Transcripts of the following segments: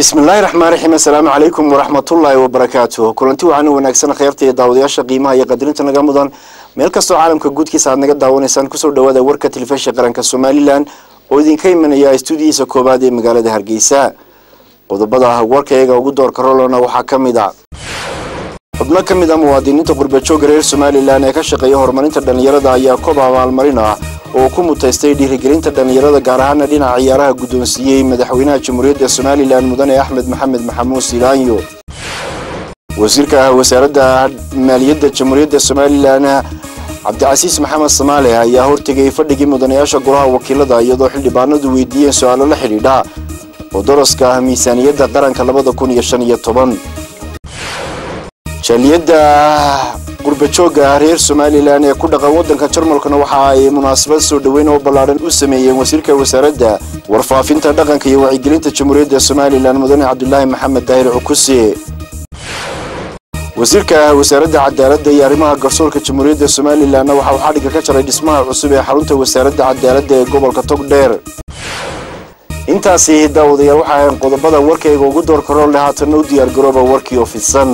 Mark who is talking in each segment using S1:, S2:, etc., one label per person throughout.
S1: bismillaahi raxmaan raxiim assalaamu calaykum waraxmatullaahi wabarakaatuh kulanti waxaana wanaagsan kheyrta iyo daawadayaasha qiimaha iyo qadirinta naga mudan meel kastoo caalamka guudkiisa aad naga daawanaysaan kusoo dhawaada warka telefishin qaranka somalilan oo idinka imanaya stuudiyiisa koowaad ee magaalada hargeysa qodobada warkayaga ugu doorka rolona waxaa ka mid a xubno ka mid a muwaadiniinta qurbajooga reer somalilan ee ka shaqeeya horumarinta dhallinyarada ayaa koob abaalmarin ah oo ku mutaystay dhiirigelinta dhallinyarada gaar ahaana dhinaca ciyaaraha guddoonsiiyey madaxweynaha jamhuuriyadda somalilan mudane axmed maxamed maxamuud silaanyo wasiirka wasaaradda maaliyadda jamhuuriyadda somalilan cabdicasiis maxamed samaale ayaa hortegay fadhigii mudanayaasha golaha wakiilada iyadoo xildhibaanadu weydiiyeen su-aalo la xidhiidha oo daraska miisaaniyadda qaranka labada kun iyo shan iyo toban jaaliyadda qurbajooga reer somalilan ee ku dhaqan waddanka jarmalkana waxa ay munaasabad soo dhoweyn oo ballaadhan u sameeyeen wasiirka wasaaradda warfaafinta dhaqanka iyo wacyigelinta jamhuuriyadda somalilan mudane cabdulaahi maxamed daahir cukuse wasiirka wasaaradda cadaaladda iyo arrimaha garsoorka jamhuuriyadda somalilanna waxa uu xadhigga ka jaray dhismaha cusub ee xarunta wasaaradda cadaaladda ee gobolka togdheer intaasi daawadayaal waxa ahayn qodobada warkayga ugu doorka rool leh haatanna u diyaargarooba warkii oo fidsan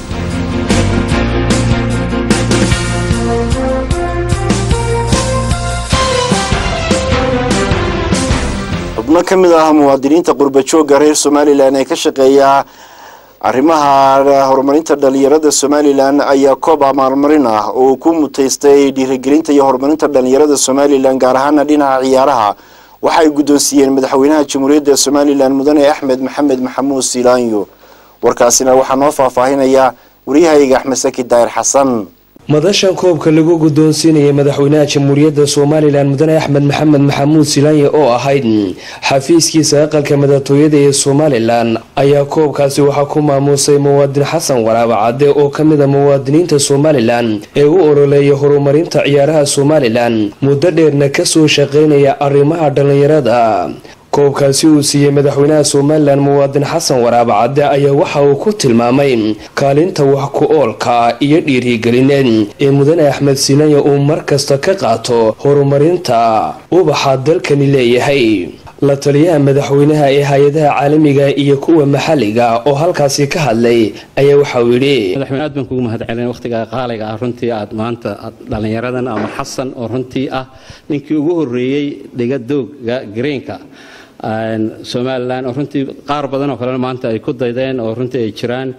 S1: xubno ka mid ah muwaadiniinta qurbajooga reer somalilan ee ka shaqeeya arrimaha horumarinta dhalinyarada somalilan ayaa koob abaalmarin ah oo ku mutaystay dhiirigelinta iyo horumarinta dhalinyarada somalilan gaar ahaana dhinaca ciyaaraha waxay guddoonsiiyeen madaxweynaha jamhuuriyadda somalilan mudane axmed maxamed maxamuud silaanyo warkaasina waxaa noo faahfaahinaya waryahayga axmed saki daahir xasan
S2: madashan koobka lagu guddoonsiinayay madaxweynaha jamhuuriyadda somalilan mudane axmed maxamed maxamuud silaanye oo ahayd xafiiskiisa aqalka madaxtooyada ee somalilan ayaa koobkaasi waxaa ku maamuusay muwaadin xasan waraaba cadde oo ka mid a muwaadiniinta somalilan ee u ololeeya horumarinta ciyaaraha somalilan muddo dheerna kasoo shaqeynaya arrimaha dhallinyarada koobkaasi uu siiyey madaxweynaha somalilan muwaadin xasan waraaba cadde ayaa waxa uu ku tilmaamay kaalinta wax ku oolka iyo dhiirigelineed ee mudane axmed silanya uu mar kasta ka qaato horumarinta ubaxa dalkani leeyahay la taliyaha madaxweynaha ee hay-adaha caalamiga iyo kuwa maxalliga oo halkaasi ka hadlay ayaa waxa uu yidhi
S3: madaxweyne aad baan kugu mahad celin waqtiga qaaliga ah runtii aad maanta dhallinyaradan ama xasan oo runtii ah ninkii ugu horeeyey dhigadooga greenka somalilan oo runtii qaar badan oo kalena maanta ay ku daydeen oo runtii ay jiraan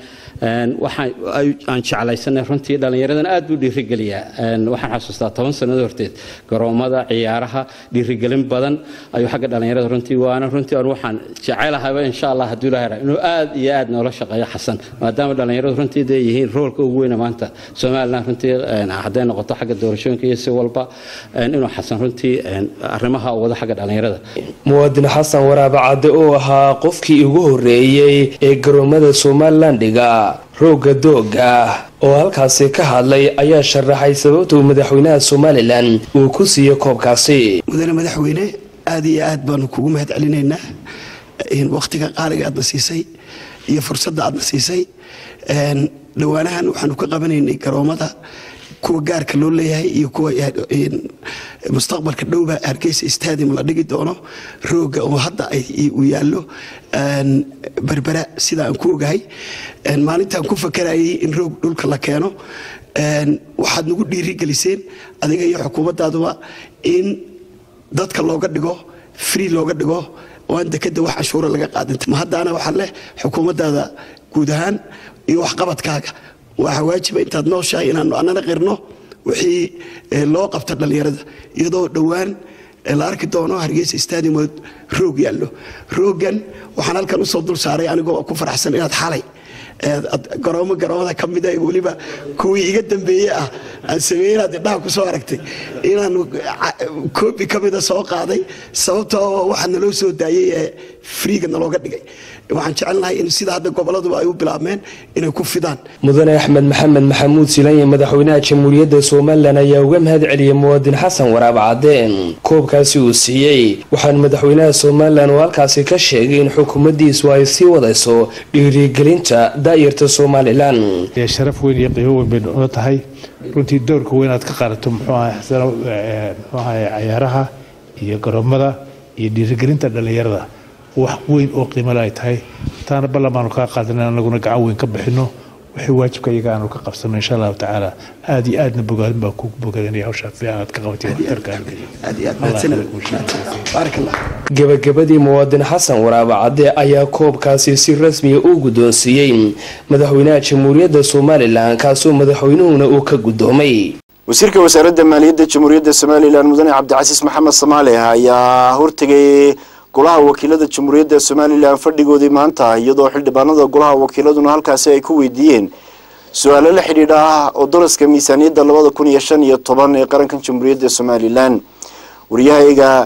S3: aan jeclaysanay runtii dhallinyaradan aad buu dhiirigeliyaa waxaan xasuustaa toban sanado horteed garoomada ciyaaraha dhiirigelin badan ayuu xagga dhallinyarada runtii waana runtii aan waxaan jecelahayba insha allah hadduu ilahay inuu aad iyo aad noola shaqeeyo xasan maadaama dhallinyaradu runtii dee yihiin roolka ugu weyna maanta somalilan runtii hadday noqoto xagga doorashooyinka iyo si walba inuu xasan runtii arrimaha wado xagga dhallinyarada
S2: muwaadin xasan waraaba cadde oo ahaa qofkii ugu horeeyey ee garoomada somalilan dhiga rooga dooga oo halkaasi ka hadlay ayaa sharaxay sababta uu madaxweynaha somalilan uu ku siiyey koobkaasi
S4: mudane madaxweyne aada iyo aad baanu kugu mahad celinaynaa wakhtiga qaaliga aadna siisay iyo fursadda aadna siisay dhowaanahan waxaanu ka qabanaynay garoomada kuwa gaarka loo leeyahay iyo kuwa mustaqbalka dhowba hargeysa stadium la dhigi doono rooga oo hadda uu yaallo berbera sida aan ku ogahay maalintaan ku fakarayay in roog dhulka la keeno waxaad nagu dhiirigeliseen adiga iyo xukuumaddaaduba in dadka looga dhigo free looga dhigo oo aan dekada wax canshuura laga qaadin ma haddaana waxaan leh xukuumaddaada guud ahaan iyo waxqabadkaaga waxaa waajiba intaad nooshahay inaanu annana qirno wixii loo qabta dhallinyarada iyadoo dhowaan la arki doono hargeysa stadium oo roog yaallo roogan waxaan halkan usoo dul saaray anigoo ku faraxsan inaad xalay garoomo garoomada ka mida weliba kuwii iga dambeeye ah aan sameeye inaad indhaha ku soo aragtay inaan koobi ka mida soo qaaday sababtoo waxaa naloo soo daayey ee friiga nalooga dhigay waxaan jecelnahay in sida hadda goboladuba ay u bilaabmeen inay ku fidaan
S2: mudane axmed maxamed maxamuud silanye madaxweynaha jamhuuriyadda somalilan ayaa uga mahad celiyey muwaadin xasan waraab cadde koobkaasi uu siiyey waxaana madaxweynaha somalilan oo halkaasi ka sheegay in xukuumaddiisu ay sii wadayso dhiirigelinta daayarta somalilan
S5: sharaf weyn iyo qiimo weyn bay noo tahay runtii doorka weyn aad ka qaadato muxuu ahay cayaaraha iyo garoomada iyo dhiirigelinta dhallinyarada wax weyn oo qiimale ay tahay taana ballamaan kaa qaadanay anaguna gacan weyn ka bixino wixii waajibka iyaga aanu ka qabsano insha allahu tacaala aad iyo aadna bogaadin baa kugu bogadanaya hawshaa fiican aad ka qabatay
S2: gabagabadii muwaadin xasan waraaba cadde ayaa koobkaasi si rasmiya u guddoonsiiyey madaxweynaha jamhuuriyadda somalilan kaasoo madaxweynuhuna uu ka guddoomay
S1: wasiirka wasaaradda maaliyadda jamhuuriyadda somalilan mudane cabdicasiis maxamed samaale ayaa hortegay golaha wakiilada jamhuuriyadda somalilan fadhigoodii maanta iyadoo xildhibaanada golaha wakiiladuna halkaasi ay ku weydiiyeen su-aalo la xidhiidha ah oo daraska miisaaniyadda labada kun iyo shan iyo toban ee qarankan jamhuuriyadda somalilan wariyahayga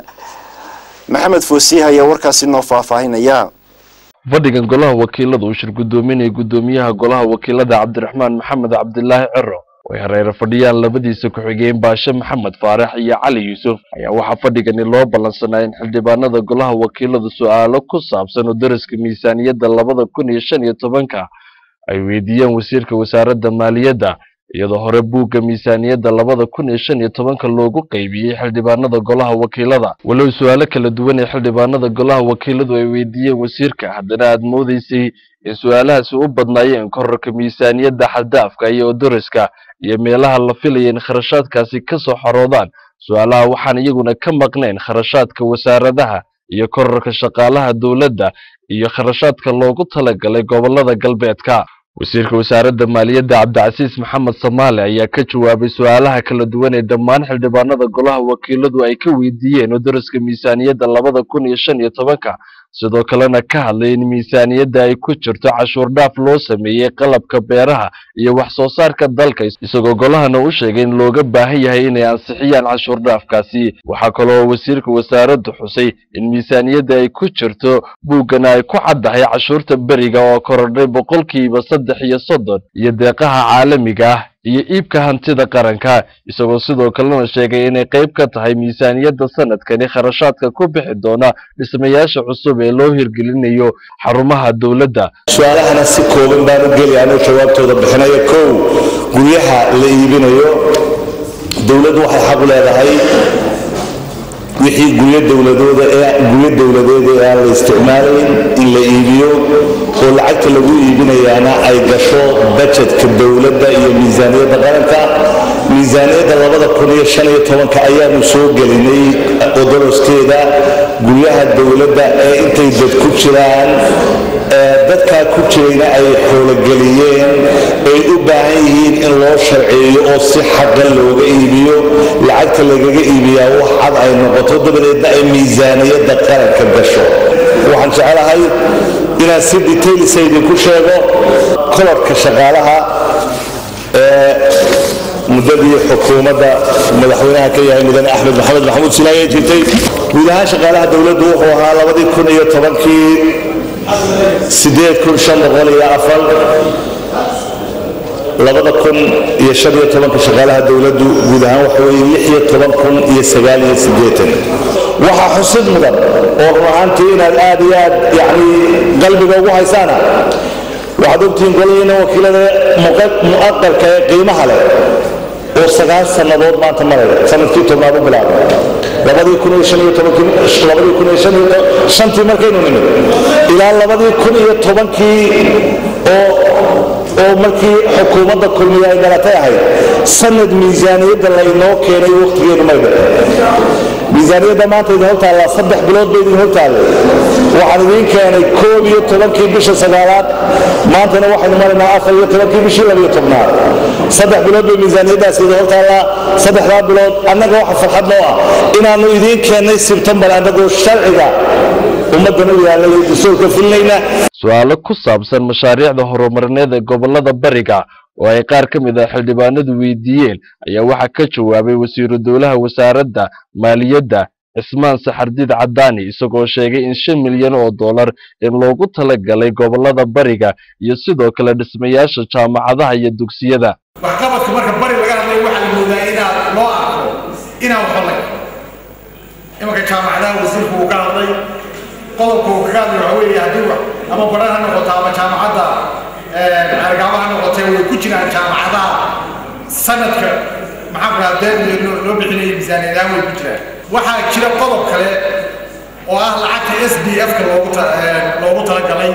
S1: maxamed foosiih ayaa warkaasi noo faahfaahinaya
S6: fadhigan golaha wakiilada uu shir guddoominaya guddoomiyaha golaha wakiilada cabdiraxmaan maxamed cabdilaahi ciro way hareero fadhiyaan labadiisa ku-xigeen baashe maxamed faarax iyo cali yuusuf ayaa waxaa fadhigani loo ballansanaa in xildhibaanada golaha wakiiladu su-aalo ku saabsan oo daraska miisaaniyadda labada kun iyo shan iyo tobanka ay weydiiyeen wasiirka wasaaradda maaliyadda iyadoo hore buugga miisaaniyadda labada kun iyo shan iyo tobanka loogu qaybiyey xildhibaanada golaha wakiilada walow su-aalo kala duwan ee xildhibaanada golaha wakiiladu ay weydiiyeen wasiirka haddana aad moodeysay in su-aalahaasi u badnaayeen korarka miisaaniyadda xadaafka iyo odoriska iyo meelaha la filaya in kharashaadkaasi ka soo xaroodaan su-aalaha waxaan iyaguna ka maqnayn kharashaadka wasaaradaha iyo korarka shaqaalaha dowladda iyo kharashaadka loogu talagalay gobolada galbeedka wasiirka wasaaradda maaliyadda cabdicasiis maxamed samaale ayaa ka jawaabay su-aalaha kala duwan ee dhammaan xildhibaanada golaha wakiiladu ay ka weydiiyeen oo daraska miisaaniyadda labada kun iyo shan iyo tobanka sidoo kalena ka hadlay in miisaaniyadda ay ku jirto cashuur dhaaf loo sameeyey qalabka beeraha iyo wax soo saarka dalka isagoo golahana u sheegay in looga baahan yahay inay ansixiyaan cashuur dhaafkaasi waxaa kaloo wasiirka wasaaraddu xusay in miisaaniyadda ay ku jirto buuggana ay ku caddahay cashuurta beriga oo korodhay boqolkiiba saddex iyo soddon iyo deeqaha caalamiga ah iyo iibka hantida qaranka isagoo sidoo kalena sheegay inay qayb ka tahay miisaaniyadda sanadkani kharashaadka ku bixi doona dhismayaasha cusub ee loo hirgelinayo xarumaha dowladda
S7: su-aalahana si kooban baan u geli anuu jawaabtooda bixinayo kow guryaha la iibinayo dowladdu waxay xaq u leedahay wixii guryo dowladooda ee guryo dowladeed ee aan la isticmaalayn in la iibiyo oo lacagta lagu iibinayaana ay gasho bajetka dowladda iyo miisaaniyadda qaranka miisaaniyadda labada kun iyo shan iyo tobanka ayaanu soo gelinay odoloskeeda guryaha dowladda ee intay dad ku jiraan dadkaa ku jirayna ay xoologeliyeen ay u baahan yihiin in loo sharceeyo oo si xaqan looga iibiyo lacagta lagaga iibiyaa wax cad ay noqoto dabadeedna ay miisaaniyadda qaranka gasho waxaan jecelahay inaan si detailsa idinku sheego kolarka shaqaalaha ee muddadii xukuumadda madaxweynaha ka yahay mudane axmed maxamed maxamuud silaaye jirtay guud ahaan shaqaalaha dowladdu wuxuu ahaa labadii kun iyo tobankii sideed kun shan boqol iyo afar labada kun iyo shan iyo tobanka shaqaalaha dowladdu guud ahaan waxa weeye lix iyo toban kun iyo sagaal iyo siddeetan waxaa xusid mudan oo run ahaantii inaad aad iyo aad yacni qalbiga ugu haysaana waxaad ogtihiin golahiina wakiilada mu'aqalka ee qiimaha leh oo sagaal sannadood maanta maraya sanadkii tobnaad u bilaabay labadii kun iyo shan iyo tobankii labadii kun iyo shan iyo shantii markaynu nimid ilaa labadii kun iyo tobankii oo oo markii xukuumadda kulmiya ay dhalatay ahayd sanad miisaaniyadda laynoo keenay wakhtigeedu may dhicin miisaaniyadda maanta idin hor taallaa saddex bilood bay idin hor taallay waxaan idiin keenay koob iyo tobankii bisha sagaalaad maantana waxaynu maraynaa afar iyo tobankii bishii labiyo tobnaad saddex bilood bay miisaaniyaddaas idin hor taallaa saddexdaa bilood annaga waxa farxad noo ah inaannu idiin keennay sebtembar annagoo sharciga ummaddan u yaallay iyo dastuurka filinayna
S6: su-aalo ku saabsan mashaariicda horumarineed ee gobolada bariga oo ay qaar ka mid ah xildhibaanadu weydiiyeen ayaa waxaa ka jawaabay wasiiru dowlaha wasaaradda maaliyadda cismaan saxardiid cadaani isagoo sheegay in shan milyan oo dollar in loogu talagalay gobolada bariga iyo sidoo kale dhismayaasha jaamacadaha iyo dugsiyada
S8: waxqabadka marka bari laga hadlay waxaa la moodaa inaad loo arko inaan xolay imanka jaamacadaha wasiirku uu ka hadlay qodobka uu kaga hadlay waxa weeye haddii wax ama baran ha noqoto ama jaamacadda argaaba ha noqotee way ku jiraan jaamacadaha sanadka maxaa ku dhaha deeq loo bixinaya miisaaniyadahaan way ku jiraan waxaa jira qodob kale oo ah lacagta s d f-ka loogu loogu talagalay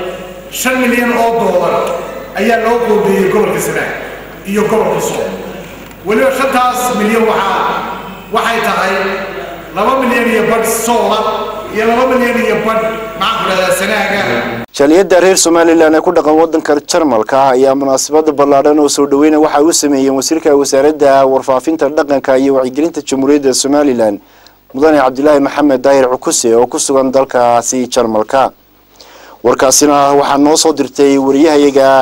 S8: shan milyan oo doolar ayaa loo qoodiyey gobolka sanaag iyo gobolka sool weliba shantaas milyan waxaa waxay tahay laba milyan iyo badh soola iyo laba milyan iyo badh maxaan ku dhahdaa sanaaga
S1: jaaliyadda reer somalilan ee ku dhaqan wadanka jarmalka ah ayaa munaasabada ballaadhan oo soo dhaweyna waxa u sameeyeen wasiirka wasaaradda warfaafinta dhaqanka iyo wacyigelinta jamhuuriyadda somalilan mudane cabdilaahi maxamed daahir cukuse oo ku sugan dalkaasi jarmalka warkaasina waxaa noo soo dirtay wariyahayaga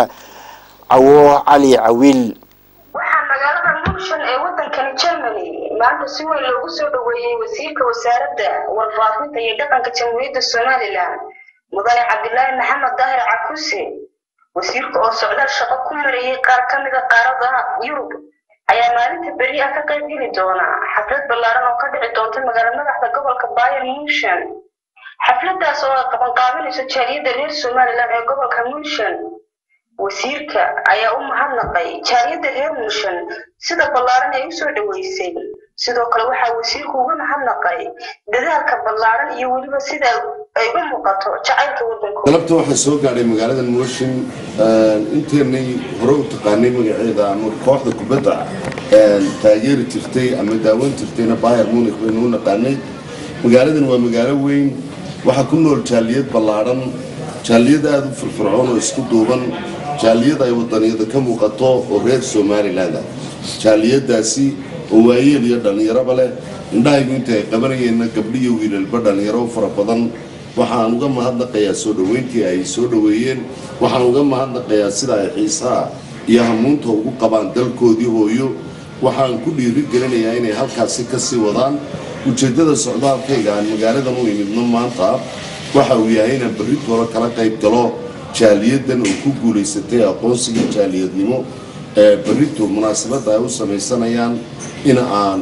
S1: cawo cali cawiil
S9: waxaa magaalada muqshan ee wadankani germany maanta si weyn loogu soo dhoweeyey wasiirka wasaaradda warfaafinta iyo dhaqanka jamhuuriyadda somalilan mudane cabdilaahi maxamed daahir cakuse wasiirka oo socdaal shaqo ku marayay qaar ka mida qaaradaha yurub ayaa maalinta beri ah ka qayb geli doona xaflad ballaaran oo ka dhici doonta magaala madaxda gobolka bayan munshan xafladaas oo ay qabanqaabinayso jaaliyadda reer somalilan ee gobolka munshan wasiirka ayaa u mahadnaqay jaaliyadda reer munshan sida ballaaran ay usoo dhoweysay sidoo kale waxaa wasiirku uga mahadnaqay dadaalka ballaaran iyo weliba sida ay u muuqato jacaylka waddankooda
S10: galabta waxaa soo gaadhay magaalada mooshin inteennay hore u taqaanay magaceeda ama kooxda kubadda taageeri jirtay ama daawan jirtayna bayer munik baynu u naqaanay magaaladan waa magaalo weyn waxaa ku nool jaaliyad ballaadhan jaaliyad aada u firfircoon oo isku duuban jaaliyad ay wadaniyada ka muuqato oo reer somaliland ah jaaliyadaasi oo waayeel iyo dhallinyaraba leh indhahaygu inta ay qabanayeenna gabdhiyo wiilalba dhallinyaro fara badan waxaan uga mahadnaqayaa soo dhoweyntii ay soo dhoweeyeen waxaan uga mahadnaqayaa sida ay xiisaha iyo hamuunta ugu qabaan dalkoodii hooyo waxaan ku dhiiri gelinayaa inay halkaasi ka sii wadaan ujeeddada socdaalkayga aan magaaladan u imidno maanta waxa uu yahay inaan berritooda kala qayb galo jaaliyadan oo ku guulaysatay aqoonsiga jaaliyadnimo ee berrito munaasabadda ay u samaysanayaan in aan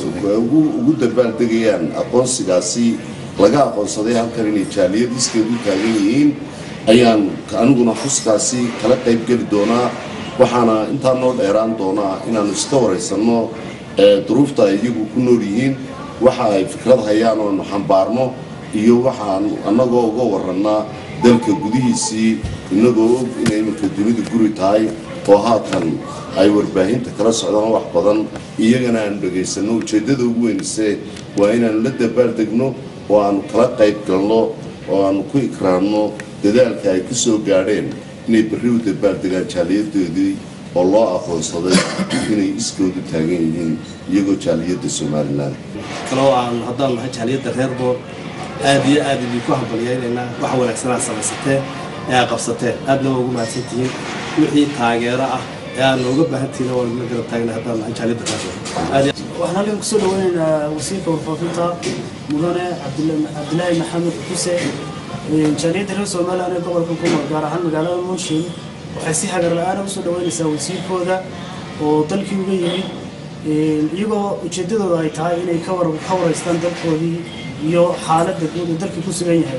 S10: ugu dabaaldegayaan aqoonsigaasi laga aqoonsaday halkan inay jaaliyad iskeed u taagan yihiin ayaan aniguna xuskaasi kala qayb geli doonaa waxaana intaa noo dheeraan doonaa inaanu iska waraysanno duruufta ay iyagu ku nool yihiin waxa ay fikrad hayaan oonu xambaarno iyo waxaan annagoo uga warannaa dalka gudihiisii innagoo og inay iminka dunidu guri tahay oo haatan ay warbaahinta kala socdaan wax badan iyagana aanu dhegaysanno ujeeddada ugu weynise waa inaanu la dabaaldegno oo aanu kala qayb galno oo aanu ku ikraamno dadaalka ay ku soo gaadheen inay berri u dabaaldegaan jaaliyadoodii oo loo aqoonsaday inay iskoodu taagan yihiin iyagoo jaaliyadda somalilan
S11: kaloo aan haddaan nahay jaaliyadda reer boor aad iyo aad idinku hambaliyaynaynaa wax wanaagsanaa samaysateen ee aad qabsateen aadna waa ugu mahadsantihiin wixii taageero ah ee aad nooga baahantihiin waa la garab taagna haddaan nahay jaaliyadda reer boor
S12: waxaan halkan kusoo dhaweynaynaa wasiirka warfaafinta mudane cabdilaahi maxamed xuse jaaliyadda reer somalilan ee gobolka ku nool gaar ahaan magaalada munshin waxay si hagar la-aana usoo dhaweynaysaa wasiirkooda oo dalkii uga yimid iyagoo ujeedadooda ay tahay inay ka waraystaan dalkoodii iyo xaaladda guud ee dalkii ku sugan yahay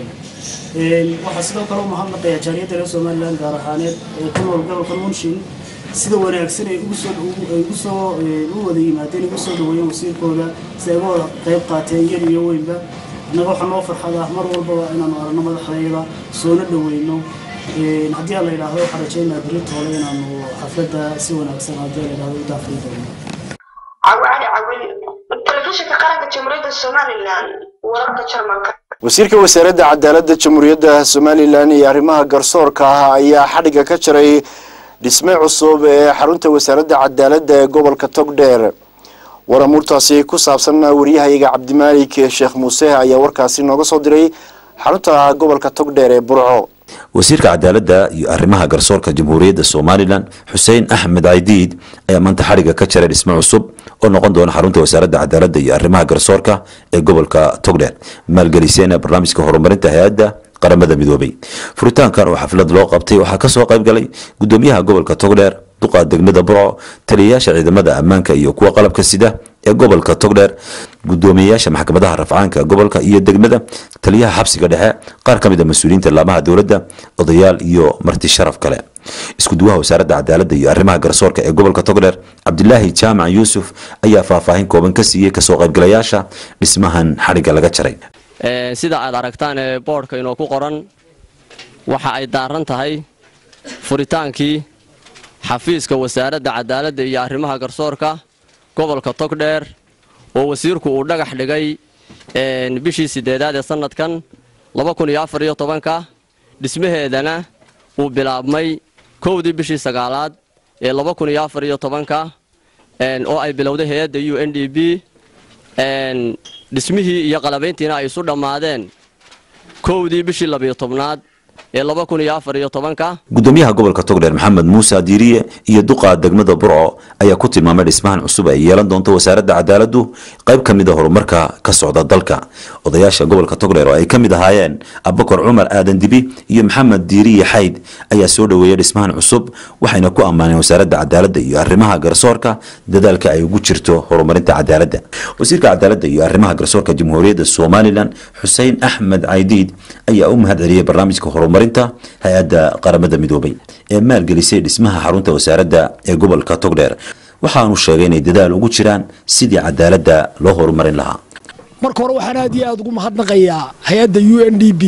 S12: waxaa sidoo kale u mahadnaqayaa jaaliyadda reer somalilan gaar ahaaneed ee ku nool gobolka munshin sida wanaagsan ay ugu soo u wada yimaadeen ugu soo dhaweeyeen wasiirkooda si ay uga wada qayb qaateen yar iyo weynba innaga waxaa noo farxad ah mar walbaba inaanu aragno madaxdayda soona dhaweyno haddii aan la yidhaahdo waxaan rajaynaa beritoole inaanu xafladda si wanaagsan haddii la yidhahdo u daafri doono
S9: cawacali cawil telefishinka qaranka jamhuuriyadda somalilan wararka jarmalka
S1: wasiirka wasaaradda cadaaladda jamhuuriyadda somalilan iyo arrimaha garsoorka ah ayaa xadhigga ka jaray dhisme cusub ee xarunta wasaaradda cadaaladda ee gobolka togdheer waramuurtaasi ku saabsan wariyahayaga cabdimaalik sheekh muuse ayaa warkaasi nooga soo diray xarunta gobolka togdheer ee burco
S13: wasiirka cadaaladda iyo arrimaha garsoorka jamhuuriyadda somalilan xuseen axmed caydiid ayaa maanta xadhigga ka jaray dhisme cusub oo noqon doona xarunta wasaaradda cadaaladda iyo arrimaha garsoorka ee gobolka togdheer maalgeliseen barnaamijka horumarinta hay-adda qaramada midoobay furitaankan oo xaflad loo qabtay waxaa kasoo qayb galay gudoomiyaha gobolka togdheer duqa degmada burco taliyayaasha ciidamada ammaanka iyo kuwa qalabka sida ee gobolka togdheer gudoomiyayaasha maxkamadaha rafcaanka gobolka iyo degmada taliyaha xabsiga dhexe qaar ka mid a mas-uuliyiinta laamaha dowladda odayaal iyo marti sharaf kale iskuduwaha wasaaradda cadaaladda iyo arrimaha garsoorka ee gobolka togdheer cabdilaahi jaamac yuusuf ayaa faahfaahin kooban ka siiyey kasoo qaybgalayaasha dhismahan xadhigga laga jaray
S14: sida aad aragtaan boodhka inoo ku qoran waxa ay daaran tahay furitaankii xafiiska wasaaradda cadaaladda iyo arrimaha garsoorka gobolka togdheer oo wasiirku uu dhagax dhigay bishii siddeedaad ee sannadkan ka dhismaheedana uu bilaabmay kowdii bishii sagaalaad ee ka oo ay bilowday hay-adda u n d b dhismihii iyo qalabayntiina ay isu dhammaadeen kowdii bishii labiyo tobnaad ee ka
S13: gudoomiyaha gobolka togdheer maxamed muuse diiriye iyo duqa degmada burco ayaa ku tilmaamay dhismahan cusub ay yeelan doonto wasaaradda cadaaladdu qayb ka mid a horumarka ka socda dalka odayaasha gobolka togdheer oo ay ka mid ahaayeen abakar cumar aadan dibi iyo maxamed diiriye xayd ayaa soo dhoweeyay dhismahan cusub waxayna ku ammaaneen wasaaradda cadaaladda iyo arrimaha garsoorka dadaalka ay ugu jirto horumarinta cadaaladda wasiirka cadaaladda iyo arrimaha garsoorka jamhuuriyadda somalilan xuseen axmed caydiid ayaa u mahad celiyey barnaamijka horumarinta hay-adda qaramada midoobay ee maalgelisay dhismaha xarunta wasaaradda ee gobolka togdheer waxaanu sheegay inay dadaal ugu jiraan sidii cadaaladda loo horumarin lahaa
S15: marka hore waxaan aad iyo aada ugu mahadnaqayaa hay-adda u n d b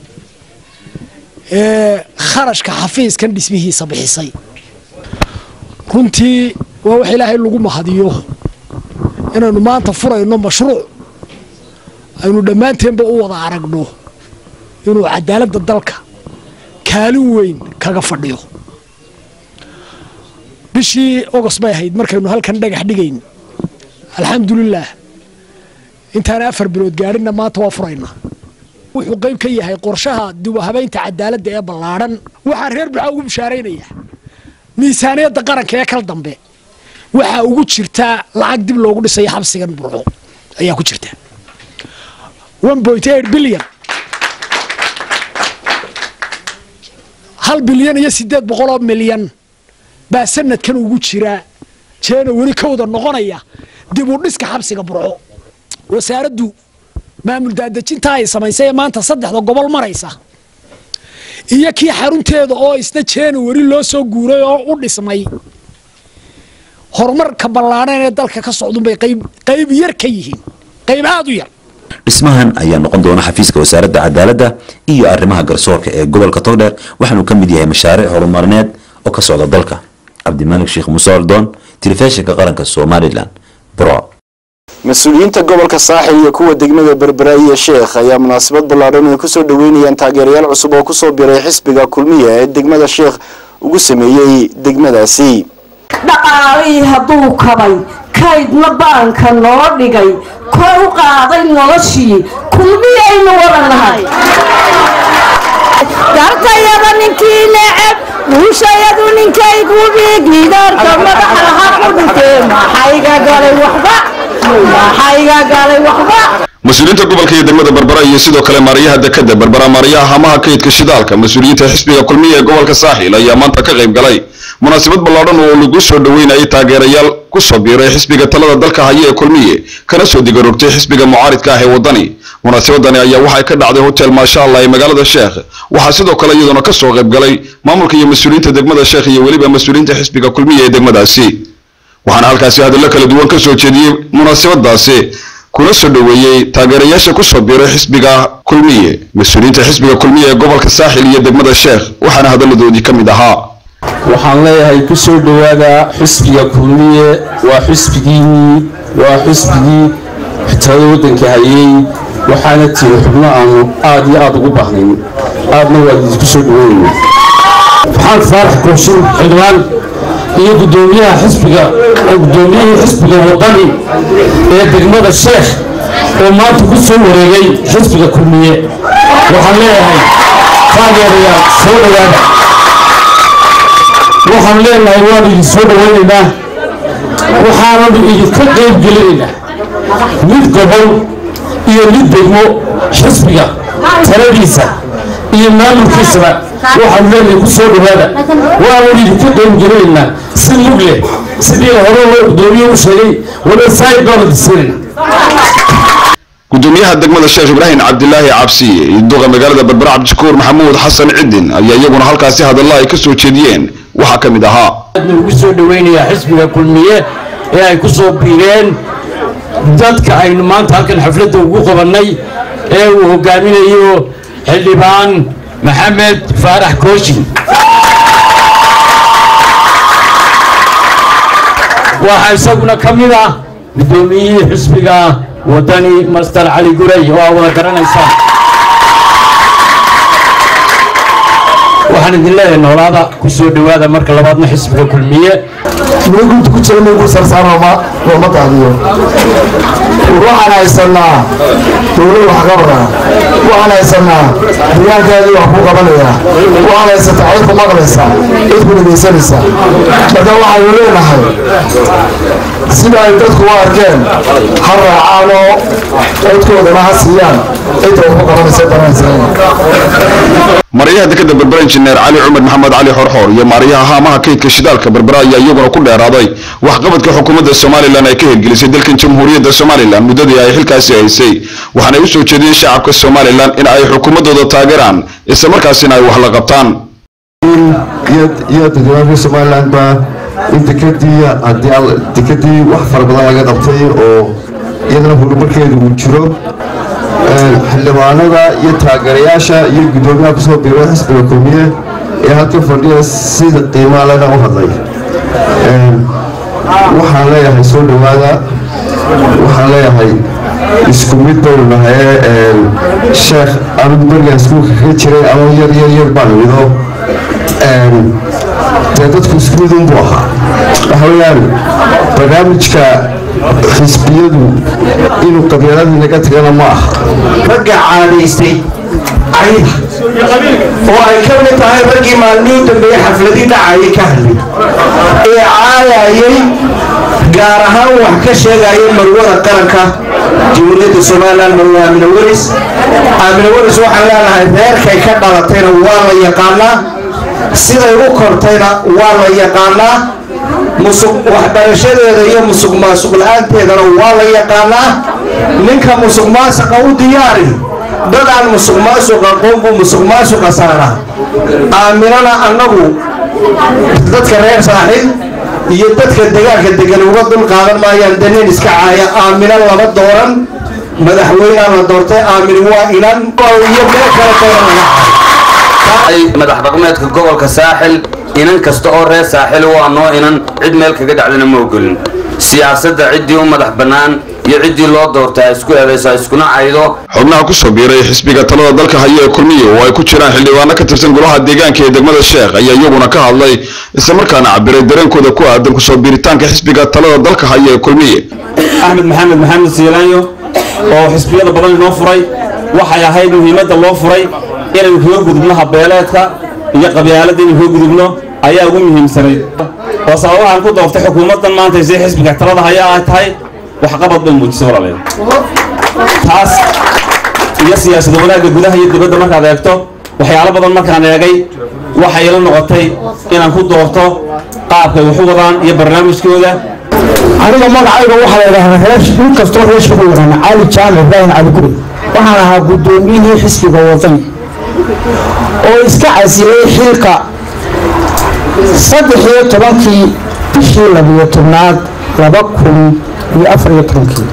S15: ee kharashka xafiiskan dhismihiisa bixisay runtii waa wax ilaahay lagu mahadiyo inaynu maanta furayno mashruuc aynu dhammaanteenba u wada aragno inuu cadaaladda dalka kaalin weyn kaga fadhiyo bishii ogos bay ahayd markaynu halkan dhagax dhigayn alxamdulilaah intaana afar bilood gaadhinna maanta waa furaynaa wuxuu qayb ka yahay qorshaha dibuhabaynta cadaaladda ee ballaadhan waxaa reer buxaa ugu bishaaraynaya miisaaniyadda qaranka ee kal dambe waxaa ugu jirtaa lacag dib loogu dhisayo xabsigan burco ayaa ku jirta bilyan hal bilyan iyo sideed boqoloo milyan baa sanadkan ugu jira jeena weli kowda noqonaya dib u dhiska xabsiga burco wasaaraddu maamul daadejinta ay samaysay ee maanta saddexda gobol maraysa iyo kii xarunteeda oo isna jeena weli loo soo guuray oo u dhismay horumarka ballaadhan ee dalka ka socdunbay qayb yar ka yihiin qayb aada u yar
S13: dhismahan ayaa noqon doona xafiiska wasaaradda cadaaladda iyo arrimaha garsoorka ee gobolka togdheer waxaanu ka mid yahay mashaariic horumarineed oo ka socda dalka cabdimalik sheekh muuse oldoon telefishinka qaranka somalilan burco
S1: mas-uuliyiinta gobolka saaxil iyo kuwa degmada berberaayiya sheekh ayaa munaasabad ballaadhan ay kusoo dhoweynayaan taageerayaal cusub oo kusoo biray xisbiga kulmiya ee degmada sheekh ugu sameeyey degmadaasi
S16: dhaqaalihii hadduu kabay kaydna baanka noo dhigay kor u qaaday noloshii kulmiyaynu wada nahay dartayada ninkii neceb guushayadu ninkaygu dhiigiidaarka madaxa ha ku dhintee maxayga galay waxba maxayga galay waxba
S17: mas-uuliyiinta gobolka iyo degmada berbera iyo sidoo kale maarayaha dekada berbera maarayaha hamaha kaydka shidaalka mas-uuliyiinta xisbiga kulmiya ee gobolka saaxiil ayaa maanta ka qayb galay munaasabad ballaadhan oo lagu soo dhoweynayay taageerayaal ku soo biiray xisbiga talada dalka haya ee kulmiye kana soo digarogtay xisbiga mucaaridka ah ee waddani munaasabadani ayaa waxay ka dhacday hotel maasha allah ee magaalada sheekh waxaa sidoo kale iyaduna ka soo qayb galay maamulka iyo mas-uuliyiinta degmada sheekh iyo weliba mas-uuliyiinta xisbiga kulmiya ee degmadaasi waxaana halkaasi hadallo kala duwan ka soo jeediyey munaasabadaasi kuna soo dhoweeyey taageerayaasha ku soo biiray xisbiga kulmiye mas-uuliyiinta xisbiga kulmiye ee gobolka saaxil iyo degmada sheekh waxaana hadalladoodii ka mid ahaa
S18: waxaan leeyahay ku soo dhowaada xisbiga kulmiye waa xisbigiinnii waa xisbigii xitirada waddanka hayey waxaana tihi xubno aanu aad iyo aad ugu baahnayn aadna waa idinku soo dhoweynayna
S19: maxamed faarax kooshin xildhibaan iyo gudoomiyaha xisbiga gudoomiyihii xisbiga wadani ee degmada sheekh oo maanta ku soo wareegay xisbiga kulmiye waxaan leeyahay taageerayaal soo dhowaada waxaan leenahay waanu idin soo dhowaynaynaa waxaananu idinka qayb gelinaynaa mid gobol iyo mid degmo xisbiga taladiisa iyo maamulkiisaba waxaanu leenahay ku soo dhowaada waananu idinka qayb gelinaynaa si mug leh sidii hore loo gudoomiye u sheegay wada saayid baanu disinayna
S17: gudoomiyaha degmada sheekh ibraahim cabdilaahi cabsi iyo duqa magaalada berbera cabdishakuur maxamuud xasan cidin ayaa iyaguna halkaasi hadalla ay ka soo jeediyeen waxaa ka mid ahaa
S19: aadna ugu soo dhoweynayaa xisbiga kulmiye ee ay ku soo biireen dadka aynu maanta halkan xafladda ugu qabannay ee uu hogaaminayo xildhibaan maxamed faarax kooshin waxaa isaguna ka mid ah guddoomiyihii xisbiga wadani master cali gurey oo aa wada garanaysaan waxaan idin leeyahay noolaada ku soo dhowaada marka labaadna xisbiga kulmiye
S20: gunta ku jira maygu sarsaaroma looma daadiyo waxaan haysanaa dowlad wax qabada waxaan haysanaa deegaankaadii wax ku qabanaya waxaan haysataa cid ku maqlaysa cid ku dhegaysanaysa marka waxaynu leenahay sida ay dadku u arkeen ha raacaan oo codkoodana ha siiyaan cidda wax ku qabanaysa danaysa
S17: maryaha dekada berbera injineer cali cumar maxamed cali xorxoor iyo maaryaha haamaha kaydka shidaalka berbera ayaa iyaguna ku dheeraaday waxqabadka xukuumadda somalilan ay ka hirgelisay dalkan jamhuuriyadda somalilan muddadii ay xilkaasi haysay waxaanay u soo jeediyeen shacabka somalilan in ay xukuumaddooda taageeraan isla markaasina ay wax la qabtaan
S20: iyo dadweynaha somaliland baa in dekadii haddii dekadii wax fara badan laga qabtay oo iyadana horumarkeedu uu jiro xildhibaanada iyo taageerayaasha iyo guddoomiyaha kusoo biiray xisbiga kulmiye ee halka fadhiya sida qiimaa lena u hadlay waxaan leeyahay soo dhowaada waxaan leeyahay isku mid baynu nahay sheekh anigu berigan iskuulka kaga jiray ama yar yar yar baan mido dee dadku isku mid unbuu ahaa waxa weeyaan barnaamijka xisbiyadu inuu qabyaaladii naga tagana ma aha
S21: ragga caadaystay cayda oo ay ka mid tahay raggii maalmihii dambeeye xafladii dhacayay ka hadlay ee caayayay gaar ahaan wax ka sheegaya marwada qaranka jamhuuriyadda somalilan marwe aamina weris aamina weris waxaan leenahay reerkay ka dhalatayna waa la yaqaanaa siday u kortayna waa la yaqaanaa musuq waxbarashadeeda iyo musuq maasuq la-aanteedana waa la yaqaanaa ninka musuq maasuqa u diyaari dad aan musuq maasuq aqoon buu musuq maasuqa saaraa aaminana annagu dadka reer saaxiib iyo dadka degaanka degan uga dul qaadan maayaan danin iska caaya aamina lama dooran madaxweynea la doortay aamin waa inan iyo meel kale dooran
S22: madax dhaqmeedka gobolka saaxil inan kasta oo reer saaxil waa noo inan cid meel kaga dhacdana ma ogolin siyaasadda ciddii u madax bannaan iyo ciddii loo doortaa isku eedayso iskuna caydo
S17: xubnaha kusoo biiray xisbiga talada dalka haya ee kulmiye oo ay ku jiraan xildhibaano ka tirsan golaha deegaanka ee degmada sheekh ayaa iyaguna ka hadlay islamarkaana cabiray dareenkooda ku aadan kusoo biiritaanka xisbiga talada dalka haya ee kulmiye
S23: axmed maxamed maxamed siilaanyo oo xisbiyada badan inoo furay waxay ahayd muhiimadda loo furay inaynu kaga gudubno habeeleedka iyo qabyaaladda inaynu kaga gudubno ayaa ugu muhiimsanayd oo sababahan ku dooftay xukuumaddan maanta si xisbiga talada haya ay tahay waxqabad bay muujisay walaalayaal taas iyo siyaasada wanaagga gudaha iyo dibadda markaad eegto waxyaalo badan markaan eegay waxay ila noqotay inaan ku doorto qaabkay wax u wadaan iyo barnaamijkooda
S24: aniga magacayga waxaa la yidhahdaa reer nin kastoo reer shaqo yaqaana cali jaamac ibraahim cali guri waxaan ahaa guddoomiyihii xisbiga wadani oo iska casilay xilka saddex iyo tobankii bishii labiyo tobnaad laba kun iyo afar iyo tobankii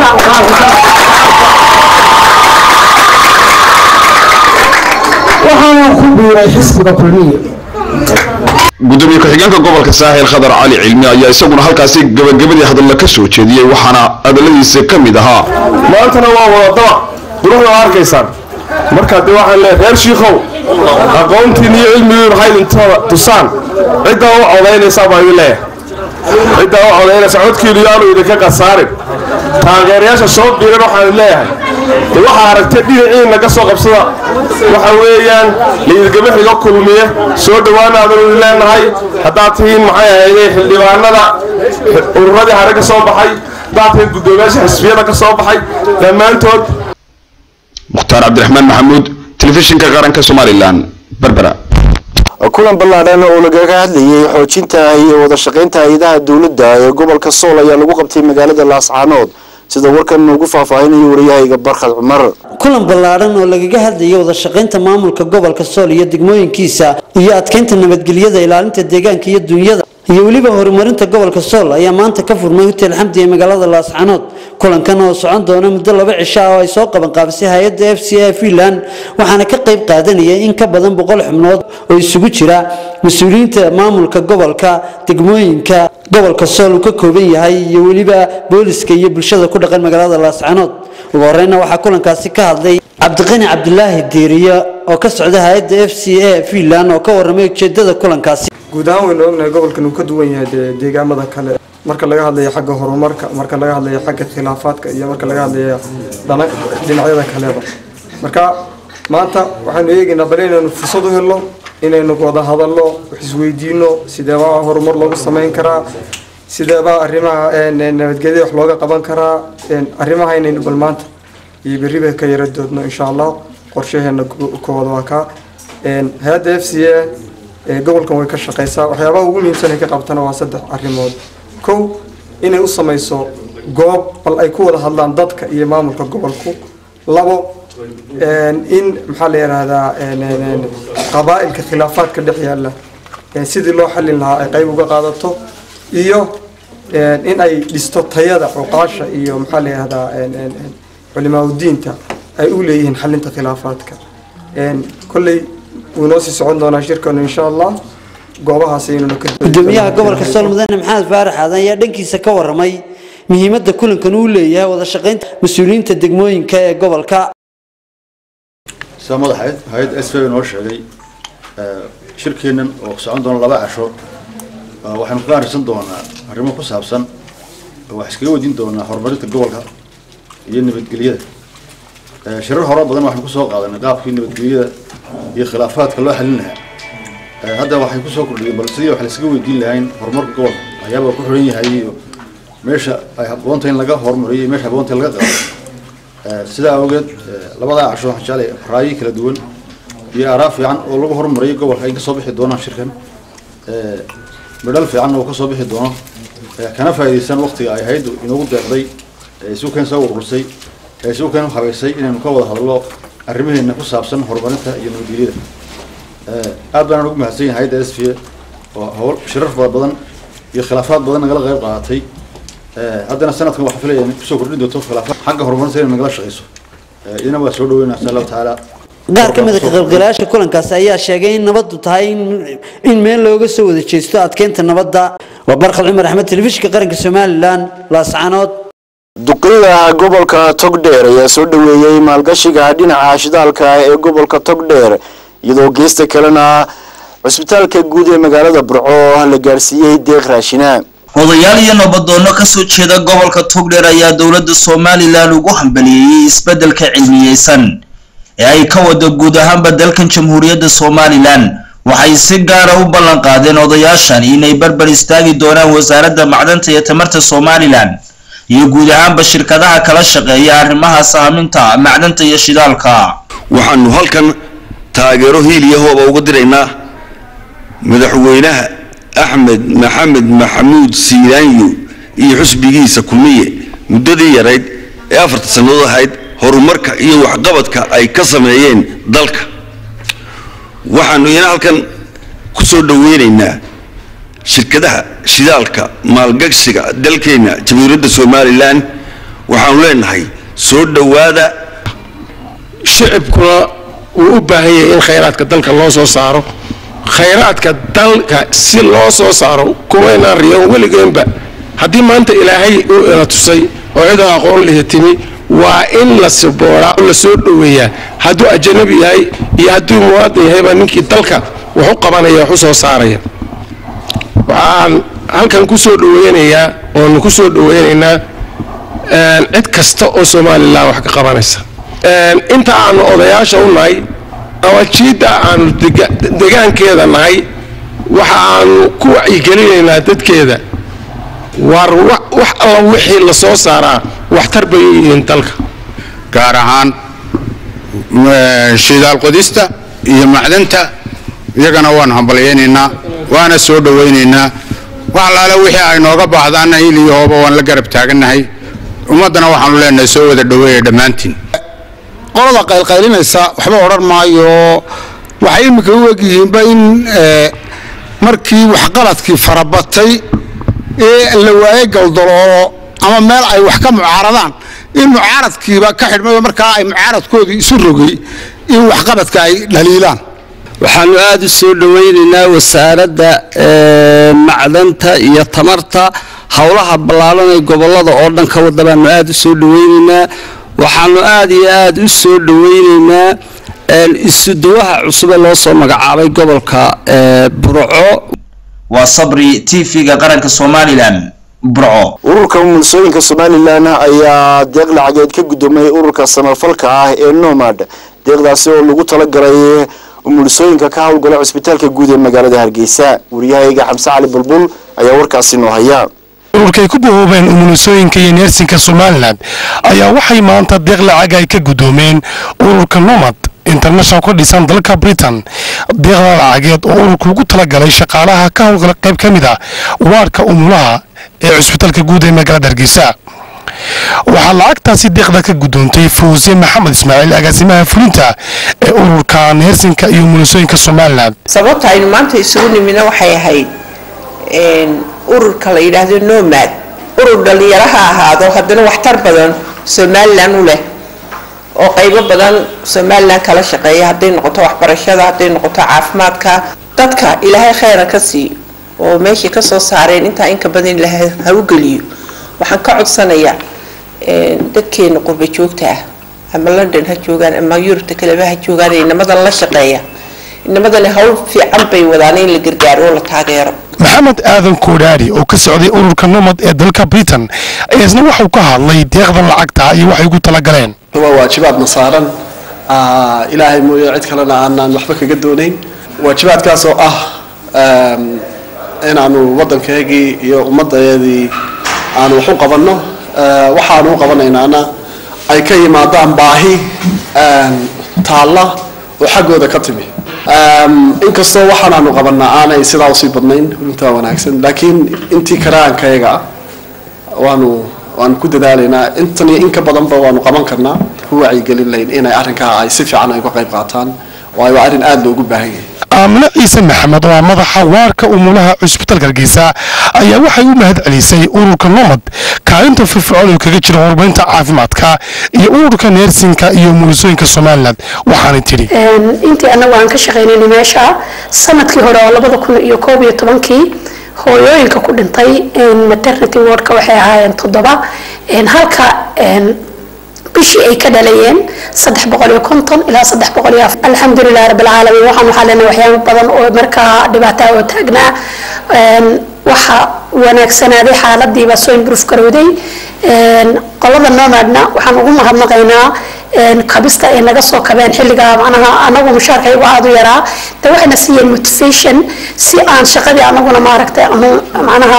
S24: waxaana ku biiray xisbiga kulmiye
S17: gudoomiye ku-xigeenka gobolka saaxil khadar cali cilmi ayaa isaguna halkaasi gabagabadii hadalla ka soo jeediyey waxaana hadalladiisa ka mid ahaa
S25: maantana waa wadadaba quruxda waa arkaysaan marka dee waxaan leeyahay reer shiikow aqoontiin iyo cilmigiin waxay idintada tusaan ciddaa u codaynaysaa baa idin leeyahay ciddaa u codaynaysa codkiinu yaanu idinka qasaarin taageerayaasha soo biiran waxaan idin leeyahay de waxaa aragtay dhinaciin naga soo qabsada waxa weeyaan liidgaba xiga kulmiye soo dhowaanaadanu idin leenahay haddaad tihiin maxay ahayday xildhibaanada ururadii hare ka soo baxay haddaad tihiin guddoomiyaasha xisbiyada ka soo baxay dhammaantood
S17: mukhtaar cabdiraxmaan maxamuud telefishinka qaranka somalilan berbera
S1: kulan ballaadhan oo lagaga hadlayay xoojinta iyo wada shaqaynta hay-adaha dowladda ee gobolka sool ayaa lagu qabtay magaalada laascaanood sida warkan ugu faahfaahinayo wariyahayga barkhad cumar
S26: kulan ballaadhan oo lagaga hadlayay wada shaqaynta maamulka gobolka sool iyo degmooyinkiisa iyo adkeynta nabadgelyada ilaalinta deegaanka iyo dunyada iyo weliba horumarinta gobolka sool ayaa maanta ka furmay hotel xamdi ee magaalada laascaanood kulankan oo socon doona muddo laba cisho ah oo ay soo qaban qaabisay hay-adda f c a finland waxaana ka qayb qaadanaya in ka badan boqol xubnood oo isugu jira mas-uuliyiinta maamulka gobolka degmooyinka gobolka sool uu ka kooban yahay iyo weliba booliska iyo bulshada ku dhaqan magaalada laascanood ugu horeyna waxaa kulankaasi ka hadlay cabdiqani cabdilaahi diiriye oo ka socda hay-adda f c a finland oo ka waramay ujeedada kulankaasi
S2: guud ahaan waynu ognahay gobolkan uu ka duwan yahay dee deegaamada kale marka laga hadlayo xagga horumarka marka laga hadlayo xagga khilaafaadka iyo marka laga hadlayo dhana- dhinacyada kaleba marka maanta waxaynu eegaynaa bal inaynu fursad u helno inaynu wada hadalno wax isweydiino sideebaa horumar loogu samayn karaa sideebaa arrimaha een, een, nabadgelyada wax looga qaban karaa een, arrimaha inaynu bal maanta iyo berriba ka yara doodno insha allah qorshaheena ko- kooda waa kaa Een, hay-adda f c a ee gobolkan way ka shaqeysaa waxyaabaha ugu muhiimsan ay ka qabtana waa saddex arrimood kow inay u samayso goob bal ay ku wada hadlaan dadka iyo maamulka gobolku labo een, in maxaa la yidhaahdaa een, een, een, qabaa'ilka khilaafaadka dhex yaalla een, sidii loo xallin lahaa ay qayb uga qaadato iyo een, in ay dhisto tayada cuqaasha iyo maxaa la yidhahdaa een, een, een, culimaadudiinta ay u leeyihiin xalinta khilaafaadka Een, kolley wuu noo sii socon doonaa shirkanu insha allah goobahaas aynuna ka
S26: gudoomiyaha gobolka sool mudane maxamed faarax aadan ayaa dhankiisa ka waramay muhiimadda kulankan uu leeyahay wada shaqaynta mas-uuliyiinta degmooyinka ee gobolka
S3: sida madaxa hay-adda s v noo sheegay eh, shirkeennan oo socon doona laba casho eh, waxaynu kaga arrinsan doonaa arrimo ku saabsan oo wax iskaga weydiin doonaa horumarinta gobolka iyo nabadgelyada Eh, shirar hore badan waxaynu kusoo qaadanay qaabkii nabadgelyada iyo khilaafaadka loo xalin lahaa Eh, hadda waxay kusoo kordhiyeen bal sidii wax la iskaga weydiin lahayn horumarka gobolka ayaaba ku xidhan yahay iyo meesha ay habboonta in laga horumariyo iyo meesha habboonta in laga qaado Eh, sidaa awgeed eh, labadaa casho waxaan jeclay raayi kala duwan iyo araa fiican oo lagu horumariyo gobolka ay ka soo bixi doonaan shirkan Eh, midhal fiican oo ka soo bixi doono Eh, kana faa'iidaysan waqtiga ay hayaddu inoogu deeqday ee isu keen soo urursay ee isu keen habaysay inaynu ka wada hadlo arrimaheena ku saabsan horumarinta iyo nabadgelyada Eh, aad baan ugu mahadsan yahay hayadda s v oo howl shirar fara badan iyo khilaafaad badan nagala qayb qaadatay Eh, haddana sanadkan waxaan filaya inay kusoo kordhin doonto khilaafaad xagga horumarinta inay nagala shaqeyso Eh, idina waa soo dhaweynaa insha allahu tacaala
S26: qaar ka mid a ka qaybgalayaasha kulankaasi ayaa sheegay in nabaddu tahay in- in meel looga soo wada jeesto adkeynta nabadda waa barkhad cumar axmed telefishinka qaranka somalilan laascanood
S1: duqeyda gobolka togdheer ayaa soo dhaweeyey maalgashiga dhinaca shidaalka ee gobolka togdheer iyadoo geesta kalena cusbitaalka guud ee magaalada burco la gaarsiiyey deeq raashina
S4: odayaal iyo nabadoonno ka soo jeeda gobolka togdheer ayaa dowladda somalilan ugu hambaliyeeyey isbeddelka cilmiyeysan ee ay ka wado guud ahaanba dalkan jamhuuriyadda somalilan waxay si gaara u ballan qaadeen odayaashan inay barbar istaagi doonaan wasaaradda macdanta iyo tamarta somalilan iyo guud ahaanba shirkadaha kala shaqeeya arrimaha saaminta macdanta iyo shidaalka
S5: waxaanu halkan taageero hiil iyo hooba uga diraynaa madaxweynaha axmed maxamed maxamuud siilaanyo iyo xusbigiisa kulmiye muddadii yarayd ee afarta sannadood ahayd horumarka iyo waxqabadka ay ka sameeyeen dalka waxaanu iyana halkan ku soo dhoweynaynaa shirkadaha shidaalka maalgashiga dalkeenna jamhuuriyadda somalilan waxaanu leenahay soo dhowaada
S19: shicibkuna wuu u baahan yahay in khayraadka dalka loo soo saaro khayraadka dalka si loo soo saaro kuwaynaan riyoon weligeenba haddii maanta ilaahay uu ina tusay oo cidoo aqoon lihi timi waa in la sibooraa oo la soo dhoweeyaa hadduu ajanabi yahay iyo hadduu muwaadin yahayba ninkii dalka wax u qabanaya wax u soo saaraya waxaan halkan ku soo dhoweynayaa oonu ku soo dhoweynaynaa een, cid kasta oo somalilan wax ka qabanaysa Een, inta aanu odayaasha u nahay ama jiidda aanu dega- degaankeeda nahay waxa aanu ku wacyigelinaynaa dadkeeda war wa- wax alla wixii la soo saaraa waxtar bay u yihiin dalka
S6: gaar ahaan eh, shidaal qodista iyo macdanta iyagana waanu hambalyaynaynaa waana soo dhowaynaynaa wax allaale wixii ay nooga baahdaana hil iyo hooba waan la garab taagannahay ummaddana waxaanu leenahay soo wada dhoweeya dhammaantiin
S7: qolada qaylqaylinaysa waxba odhan maayo waxay iminka u egyihiinba in eh, markii waxqaladkii farabatay ee la waayey galdaloolo ama meel ay wax ka mucaaradaan in mucaaradkiiba ka xidhmayo markaa ay mucaaradkoodii isu rogay in waxqabadka ay dhaliilaan
S8: waxaanu aada u soo dhowaynaynaa wasaaradda macdanta iyo tamarta howlaha ballaaran ee gobollada oo dhan ka wada baanu aada u soo dhowaynaynaa waxaanu aada iyo aada u soo dhowaynaynaa isuduwaha cusube loo soo magacaabay gobolka burco
S4: waa sabri tv-ga qaranka somalilan burco
S1: ururka mulsooyinka somalilan ayaa deeq lacageed ka guddoomay ururka samafalka ah ee nomad deeqdaasi oo lagu talagalay mulsooyinka ka howlgala cusbitaalka guud ee magaalada hargeysa wariyahayga xamse cali bulbul ayaa warkaasi noo haya
S9: ururkay ku bahoobeen umulisooyinka iyo neersinka somalilan ayaa waxay maanta deeq lacag ay ka guddoomeen ururka nomad international ka dhisan dalka britain deeqda lacageed oo ururku ugu talagalay shaqaalaha ka howlgala qayb ka mid a waarka umulaha ee cusbitaalka guud ee magaalada hargeysa waxaa lacagtaasi deeqda ka guddoontay fawse maxamed ismaaciil agaasimaha fulinta ee ururka neersinka iyo umulisooyinka somalilan
S10: sababta aynu maanta isugu nimidna waxay ahayd ururka la yidhaahdo nomad urur dhalinyaro ha ahaado haddana waxtar badan somalilan u leh oo qaybo badan somalilan kala shaqeeya hadday noqoto waxbarashada hadday noqoto caafimaadka dadka ilaahay khayra ka siiyo oo meeshay kasoo saareen intaa inka badan ilaahay ha u geliyo waxaan ka codsanayaa dadkeena qurba joogta ah ama london ha joogaan ama yurubta kaleba ha joogaan ee inamadan la shaqeeya inamadani hawl fiican bay wadaan in la gargaaro oo la taageero
S9: maxamed aadan koodhaari oo ka socday ururka nomad ee dalka britain ayaa isna waxuu ka hadlay deeqdan lacagta iyo waxay ugu talagaleen
S11: waa waajibaadna saaran ilaahay mooye cid kalena aanaan waxba kaga doonayn waajibaadkaas oo ah inaanu waddankeegii iyo ummaddeedii aanu wax u qabanno waxaanu u qabanaynaana ay ka yimaadaan baahi taalla oo xaggooda ka timi inkastoo waxaanaanu qabanaa aanay sidaa usii badnayn runtaa wanaagsan laakiin intii karaankayaga ah waanu waanu ku dadaalaynaa intan iyo in ka badanba waanu qaban karnaa ku wacyigelin layn inay arrinkaa ay si fiican ay uga qayb qaataan waayo waa arrin aada loogu baahan yahay
S9: aamine ciise maxamed oo ah madaxa waarka umulaha cusbitaalka hargeysa ayaa waxay u mahad celisay ururka nomad kaalinta firfircoon oo kaga jira horumarinta caafimaadka iyo ururka neersinka iyo umulisooyinka somalilan waxaanay tidhi
S12: intii annagu aan ka shaqaynayna meesha sanadkii hore oo labada kun iyo koob iyo tobankii hooyooyinka ku dhintay maternity wardka waxay ahaayeen toddoba halka bishii ay ka dhalayeen saddex boqol iyo konton ilaa saddex boqol iyo alxamdulilah rabbilcaalamiin waxaan waxaa leenahay waxyaabo badan oo markaa dhibaataa oo taagnaa waxa wanaagsanaaday xaaladiibaa soo improve garowday qolada nomadna waxaan ugu mahadnaqaynaa kabista ay naga soo kabeen xilligaa macnaha anagu mushaarkaygu aada u yaraa de waxayna siiyeen motivation si aan shaqadii anaguna maaragtay aanu macnaha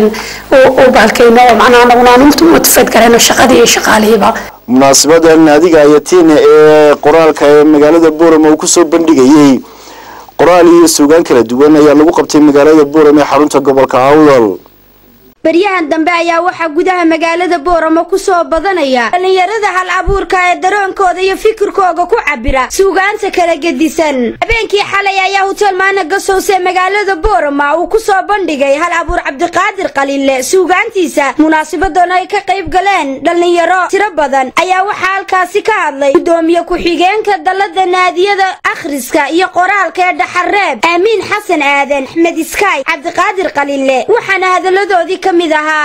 S12: u bahalkayno oo macnaha anaguna aanu motivate garayno shaqadii iyo shaqaalihiiba
S1: munaasabada naadiga ayatiin ee qoraalka ee magaalada boorama uu kusoo bandhigayey qoraal iyo suugaan kala duwan ayaa lagu qabtay magaalada boorama ee xarunta gobolka awdal
S14: baryahan dambe ayaa waxaa gudaha magaalada booramo ku soo badanaya dhallinyarada hal abuurka ee daroonkooda iyo fikirkooga ku cabira suugaanta kala gedisan habeenkii xalay ayaa hutel maana gasowse magaalada boorama uu ku soo bandhigay hal abuur cabdiqaadir qaliille suugaantiisa munaasibadoon ay ka qayb galeen dhallinyaro tiro badan ayaa waxaa halkaasi ka hadlay gudoomiye ku-xigeenka dallada naadiyada akhriska iyo qoraalka ee dhaxareeb aamiin xasan aadan axmed iskaay cabdiqaadir qaliille waxaana hadaladoodii ka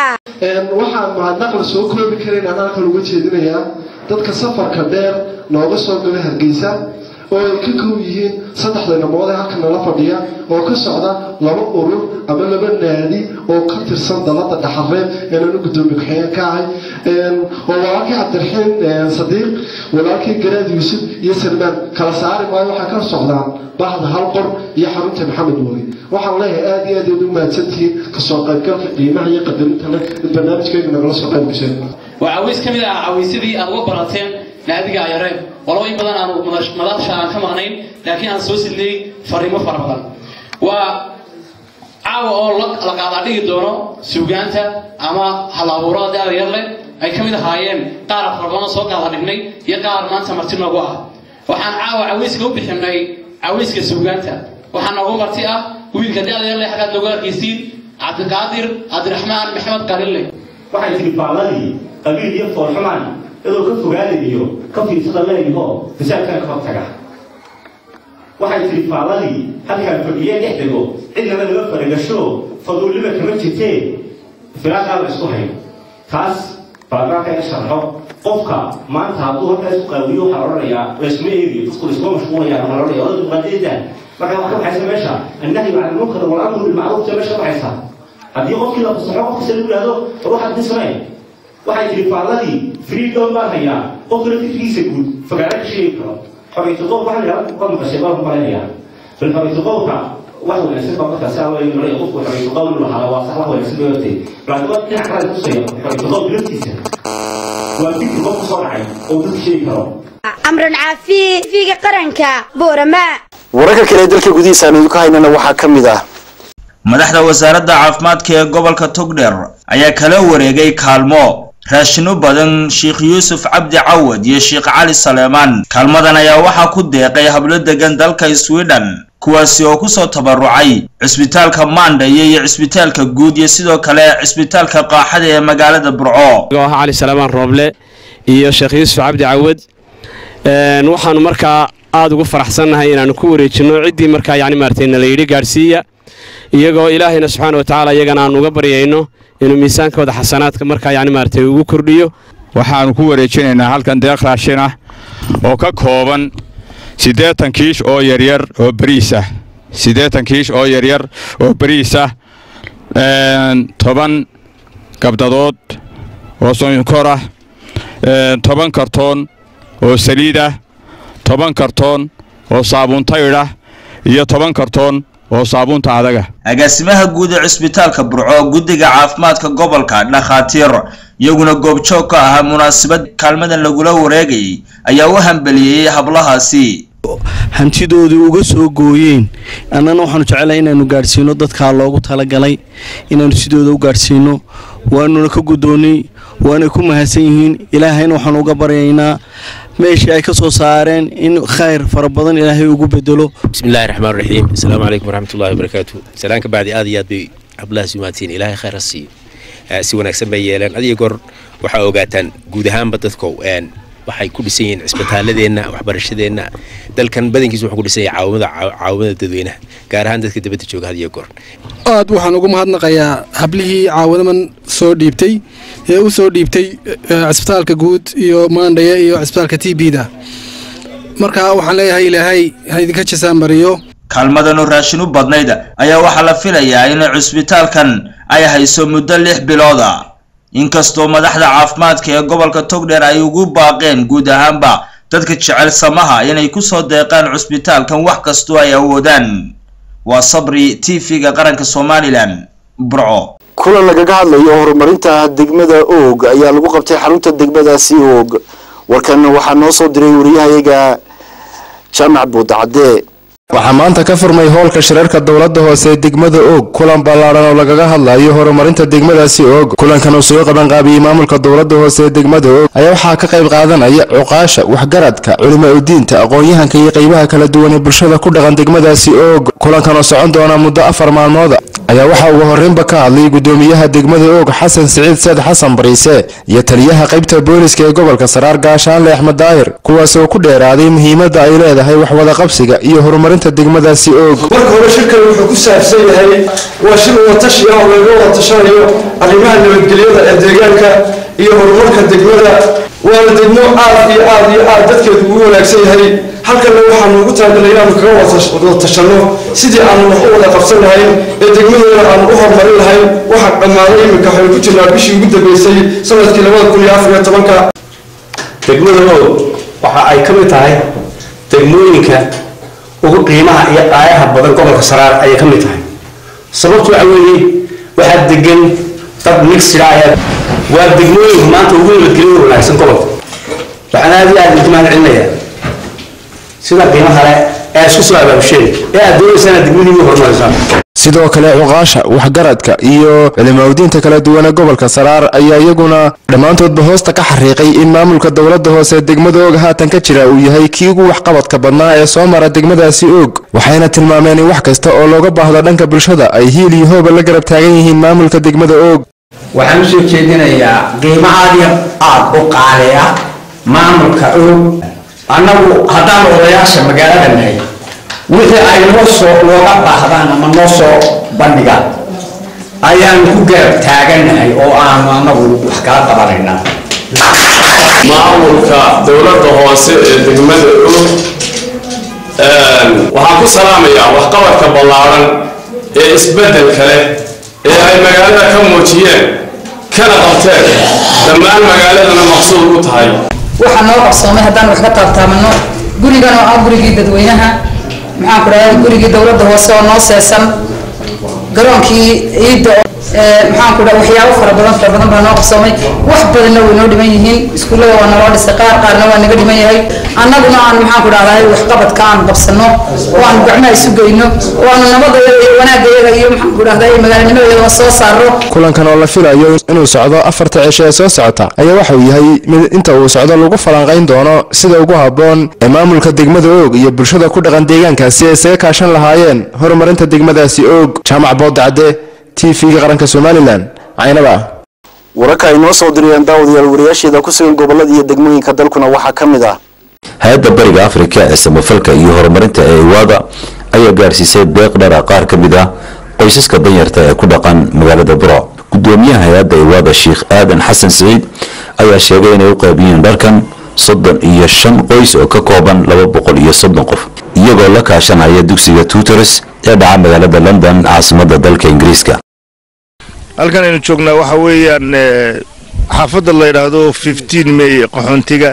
S27: waxaan mahadnaq la soo koobi karayn aan halkan uga jeedinayaa dadka safarka dheer nooga soo gala hargeysa oo ay ka koob yihiin saddexda namood ee halkan nala fadhiya oo ka socda laba urur ama laba naadi oo ka tirsan dalada dhaxareeb ee nanu gudoomiye ku-xigeen ka ahay oo walaalkii cabdiraxiin sadiiq walaalkii garaad yuusuf iyo salmaan kala saari maayo waxay ka socdaan bahda hal qor iyo xarunta maxamed weli waxaan leeyahay aada iyo aad aad u mahadsantihiin kasoo qaybgalka qiimaha iyo qadarinta leh in barnaamijkayga nagala soo qayb gasheen
S28: waa cawiis ka mid ah cawiisyadii aad uga barateen naadiga ayareeb walow in badan aanu madaasha aan ka maqnayn laakiin aan soo sidnay fariimo fara badan waa caawa oo la qaadaa dhigi doono suugaanta ama hal-abuurada daada yar leh ay ka mid ahaayeen qaar farabana soo qaada dhignay iyo qaar maanta marti noogu ah waxaan caawa cawiiska u bixinay cawiiska suugaanta waxaa noogu marti ah wiilka da-da yar leh xaggaad noogu arkaysiin cabdiqaadir cabdiraxmaan maxamed qalille
S13: waxay tiri faalladii qabiil iyo foolxumaan iyadoo ka fogaadayo ka fiirsada leeyaho fasaadkana ka hortaga waxay tiri faalladii halkaan fadhiye dhex dego cidnaba laga faragasho faduuliba kama jirtee firaaqaa la isku hayo taas baarlamaanka iga sharxo qofka maanta hadduu halkaa isku qaawiyo waxaa odhanayaa laysma eegiyo dadku laysuma mashquulaya waxaa odhanaya odada dimuqraadiyadda marka waxaa ka baxaysa meesha annahyu cala almunkar walamru bilmacruuf ta meesha ka baxaysa haddii qofkii la fasaxo qofkasta lagu yidhahdo war waxaad disnay waxay tiri faalladii freedom baan hayaa qofkana fikrigiisa guud fagaara ka sheegi karo xoriyatu qowl waxaa la yidhahda qad maqashay baan ku malaynayaa bal xoriyatu qowlka wax wanaagsan baa markaa saa weeye nolaya qofku xoriyatu qowl inuu lahaado waa sax wax wanaagsan bay hortay laakiin waa dhinac kale tusaya xoriyatu qowl laftiisa waa fikri qofku soo dhacay oo dadka sheegi karo
S14: amran caafi figa qaranka boorama
S1: wararka kale ee dalka gudihiisa aan idinku haynana waxaa ka mid ah
S4: madaxda wasaaradda caafimaadka ee gobolka togdheer ayaa kala wareegay kaalmo raashino badan sheekh yuusuf cabdi cawad iyo sheekh cali saleemaan kaalmadan ayaa waxaa ku deeqay hablo degan dalka sweden kuwaasi oo kusoo tabarucay cisbitaalka maandhayo iyo cisbitaalka guud iyo sidoo kale cisbitaalka qaaxada ee magaalada burco
S15: ah cali salaamaan rooble iyo sheekh yuusuf cabdi cawad waxaanu markaa aada ugu faraxsannahay inaanu ku wareejinno ciddii markaa yani maaragtay nala yidhi gaadhsiiya iyagoo ilaahayna subxaana wa tacaala iyagana aanu uga baryayno inuu miisaankooda xasanaadka markaa yani maaragtay ugu kordhiyo
S16: waxaanu ku wareejinaynaa halkan deeq raashin ah oo ka kooban siddeetan kiish oo yaryar oo bariis ah siddeetan kiish oo yaryar oo bariis ah toban gabdadood oo sonkor ah toban kartoon oo saliid ah toban kartoon oo saabuun taydh ah iyo toban kartoon oo saabuunta adaga
S4: agaasimaha guud ee cisbitaalka burco guddiga caafimaadka gobolka dhakhaatiir iyaguna goobjoog ka ahaa munaasabad kaalmadan lagula wareegayay ayaa u hambeliyeyey hablahaasi
S18: hantidoodii uga soo gooyeen annana waxaanu jecelahay inaanu gaadhsiino dadkaa loogu talagalay inaanu sidooda u gaadhsiino waanuna ka guddoonnay waanay ku mahadsan yihiin ilaahayna waxaanu uga baryaynaa meeshii ay ka soo saareen in khayr fara badan ilaahay ugu bedelo
S20: bismillahi raxmaan raxiim asalaamu calaykum waraxmatullahi wabarakaatu salaan ka bacdi aad iyo aad bay hablahaas umaatiin ilaahay khayr ha siiyo si wanaagsan bay yeeleen adiyo goor waxaa ogaataan guud ahaanba dadko waxay ku dhisan yihiin cisbitaaladeenna waxbarashadeenna dalkan badankiisa wuxuu ku dhisan yahay caawimada caawimada dadweynaha gaar ahaan dadka dibadda jooga had iyo goor
S21: aad waxaan ugu mahadnaqayaa hablihii caawinaman soo dhiibtay ee u soo dhiibtay cisbitaalka guud iyo maandhaya iyo cisbitaalka t b da marka waxaan leeyahay ilaahay ha idinka jasaan mariyo
S4: kaalmadanu raashin u badnayd ayaa waxaa la filayaa in cisbitaalkan ay hayso muddo lix bilooda inkastoo madaxda caafimaadka ee gobolka togdheer ay ugu baaqeen guud ahaanba dadka jecel samaha inay kusoo deeqaan cusbitaalkan wax kastoo ay awoodaan waa sabri t v-ga qaranka somalilan burco
S1: kulan lagaga hadlayo horumarinta degmada oog ayaa lagu qabtay xarunta degmadaasi oog warkan waxaa noo soo diray wariyahayaga jaamac buudacadde
S22: waxaa maanta ka furmay hoolka shirarka dowladda hoose ee degmada oog kulan ballaaran oo lagaga hadlayo horumarinta degmadaasi oog kulankan uu soo qabanqaabiyey maamulka dowladda hoose ee degmada oog ayaa waxaa ka qayb qaadanaya cuqaasha waxgaradka culimo udiinta aqoon-yahanka iyo qaybaha kala duwan ee bulshada ku dhaqan degmadaasi oog kulankan oo socon doona muddo afar maalmooda ayaa waxaa ugu horreynba ka hadlay gudoomiyaha degmada oog xasan siciid seed xasan bariise iyo taliyaha qaybta booliska ee gobolka saraar gaashaanle axmed daahir kuwaas oo ku dheeraaday muhiimadda ay leedahay waxwada qabsiga iyo horumarinta degmadaasi oog
S2: marka hore shirkan wuxuu ku saabsan yahay waa shir watashi ah oo laga wada tashanayo arrimaha nabadgelyada ee deegaanka iyo horumarka degmada waana degmo aad iyo aad iyo aad dadkeedu ugu wanaagsan yahay halkanna waxaanu ugu talagalay inaanu kaga wada tashanno sidii aanu wax u wada qabsan lahayn ee degmadeena aanu u horumarin lahayn waxaa dhammaaday iminka waxaynu ku jirnaa bishii ugu dambeysay sanadkii labada kun iyo afar iyo tobanka
S23: degmada oog waxa ay ka mid tahay degmooyinka ugu qiimaha iyo qaayaha badan gobolka saraar ayay ka mid tahay sababtu waxa weeye waxaa degan dad mixida ayaa waa degmooyinka maanta ugu nabadgelyada wanaagsan gobolka waxaan aad iyo aad idinku mahad celinayaa sida qiimaha leh ee isku soo abaabusheen ee aad doonaysaan inaad degmadii ugu horumarisaan
S22: sidoo kale cuqaasha waxgaradka iyo culimaudiinta kala duwan ee gobolka saraar ayaa iyaguna dhammaantoodba hoosta ka xariiqay in maamulka dowladda hoose ee degmada oog haatan ka jira uu yahay kii ugu waxqabadka badnaa ee soo mara degmadaasi oog waxayna tilmaameen in wax kasta oo looga baahdo dhanka bulshada ay hiil iyo hooba la garab taagan yihiin maamulka degmada oog
S3: waxaan usoo jeedinayaa qiimo aad iyo aad u qaali ah maamulka og annagu haddaan odayaasha magaalada nahay wixii ay noo soo nooga baahdaan ama noo soo bandhigaan ayaanu ku garab taaganahay oo aanu annagu wax kala qabanaynaa
S5: maamulka dowladda hoose ee degmada og waxaan ku salaamayaa waxqabadka ballaaran ee isbeddelka leh ee ay magaalada ka muujiyeen kana qabteen dhammaan magaaladana maqsuud ku tahay
S6: waxaa noo qabsoomay haddaan wax ka taabtaamano gurigan oo ah gurigii dadweynaha maxaan ku dhahay gurigii dowladda hoose oo noo seesan garoonkii ciidda maxaan ku dhahay waxyaabo fara badan fara badan baa noo qabsoomay wax badanna way noo dhiman yihiin iskuullada waa naloo dhisay qaar qaarna waa naga dhiman yahay annaguna aan maxaan ku dhahday waxqabadka aan qabsano oo aan gacmaha isu geyno oo aanu nabadayada iyo wanaagayaga iyo maxaan ku dhahday magaalanimadayada soo saaro
S22: kulankan oo la filayo inuu socdo afarta cisho ee soo socota ayaa waxa uu yahay mid inta uu socdo lagu falanqayn doono sida ugu habboon ee maamulka degmada oog iyo bulshada ku dhaqan deegaankaasi ay isaga kaashan lahaayeen horumarinta degmadaasi oog jaamac boodacade t v-ga qaranka somalilan caynaba
S1: wararka ay noo soo diriyeen daawadayaal wariyaasheeda ku sugan gobolada iyo degmooyinka dalkuna waxaa ka mid ah
S17: hay-adda bariga afrika ee samafalka iyo horumarinta ee iwaada ayaa gaarsiisay deeq dhara qaar ka mid ah qoysaska danyarta ee ku dhaqan magaalada buro gudoomiyaha hay-adda iwaada sheikh aadan xasan siciid ayaa sheegay inay u qaybiyeen dharkan soddon iyo shan qoys oo ka kooban laba boqol iyo soddon qof iyagoo la kaashanaya dugsiga tutors ee dhaca magaalada london caasimadda dalka ingiriiska
S19: halkan aynu joognaa waxa weeyaan xaafadda la yidhaahdo fifteen may qaxoontiga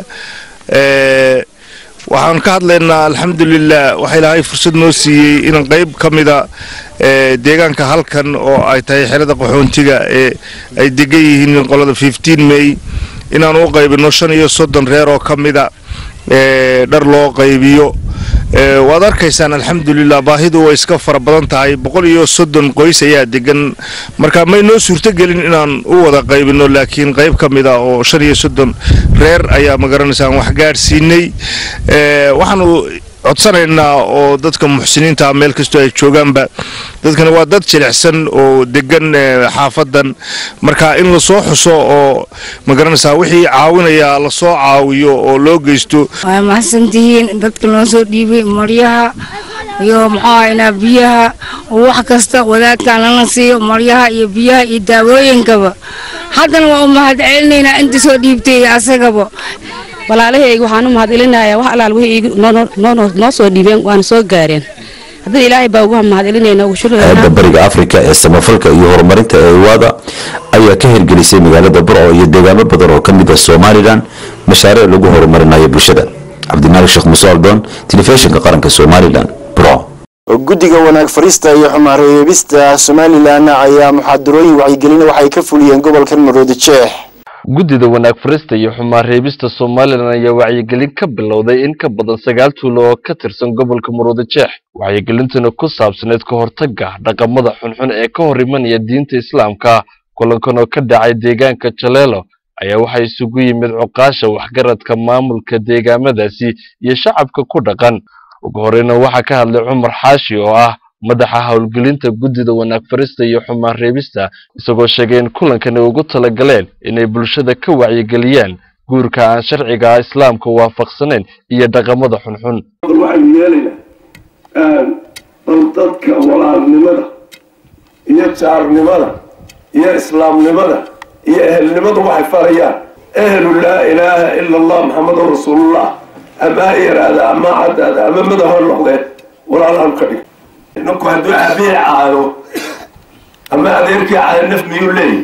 S19: waxaan ka hadlaynaa alxamdulilah waxa ilaahay fursad noo siiyey in qayb ka mida deegaanka halkan oo ay tahay xerada qaxoontiga ee ay degan yihiin qolada fifteen may inaan u qaybino shan iyo soddon reer oo ka mida dhar loo qaybiyo waad arkaysaan alxamdulilah baahidu way iska fara badan tahay boqol iyo soddon qoys ayaa degan marka may noo suurtogelin inaan u wada qaybino laakiin qayb ka mid a oo shan iyo soddon reer ayaa magaranaysaa wax gaadhsiinay waxaanu codsanaynaa oo dadka muxsiniinta meel kastoo ay joogaanba dadkani waa dad jilicsan oo degan xaafadan marka in lasoo xuso oo magaranaysaa wixii caawinaya lasoo caawiyo oo loo geysto
S24: waa mahadsantihiin dadka noo soo dhiibay maryaha iyo muxuu inaa biyaha wax kasta wadaadkaan lana siiyo maryaha iyo biyaha iyo daawooyinkaba haddana waa u mahad celinaynaa inta soo dhiibtay asagaba
S25: walaalahayga waxaan u mahadcelinayaa wax alaal wixii noo soo dhiibeen waana soo gaareen haddii ilaahay baa ugu mahadcelinayna ugu
S17: hay-adda bariga afrika ee samafalka iyo horumarinta ee iwaada ayaa ka hirgelisay magaalada burco iyo deegaamo badan oo ka mid ah somalilan mashaariic lagu horumarinayo bulshada cabdimalik sheekh muuse aldoon telefishinka qaranka somalilan burco
S1: guddiga wanaag fariista iyo xumaareebista somalilan ayaa muxaadarooyin wacyigelina waxay ka fuliyeen gobolkan maroodi jeex
S26: guddida wanaag farista iyo xumaan reebista somalilan ayaa wacyigelin ka bilowday in ka badan sagaal tuulo oo ka tirsan gobolka muruuda jeex wacyigelintuna ku saabsaneyd ka hortagga dhaqamada xunxun ee ka hor imanaya diinta islaamka kulankan oo ka dhacay deegaanka jaleelo ayaa waxaa isugu yimid cuqaasha waxgaradka maamulka deegaamadaasi iyo shacabka ku dhaqan ugu horeyna waxaa ka hadlay cumar xaashi oo ah madaxa howlgelinta guddida wanaag farista iyo xumaan reebista isagoo sheegay in kulankani ugu talagaleen inay bulshada ka wacyigeliyaan guurka aan sharciga islaamka waafaqsanayn iyo dhaqamada xunxun
S29: waxaynu yeelaynaa bal dadka walaalnimada iyo jaarnimada iyo islaamnimada iyo ehelnimadu waxay farayaan ehlu laa ilaaha ila allah maxamedun rasuulullah ama ha yaraada ama caddaada ama madaxa noqdeen walaalaan ka dhig ninku hadduu aabihii caayo ama adeerkii caayo naf miyuu leeyahy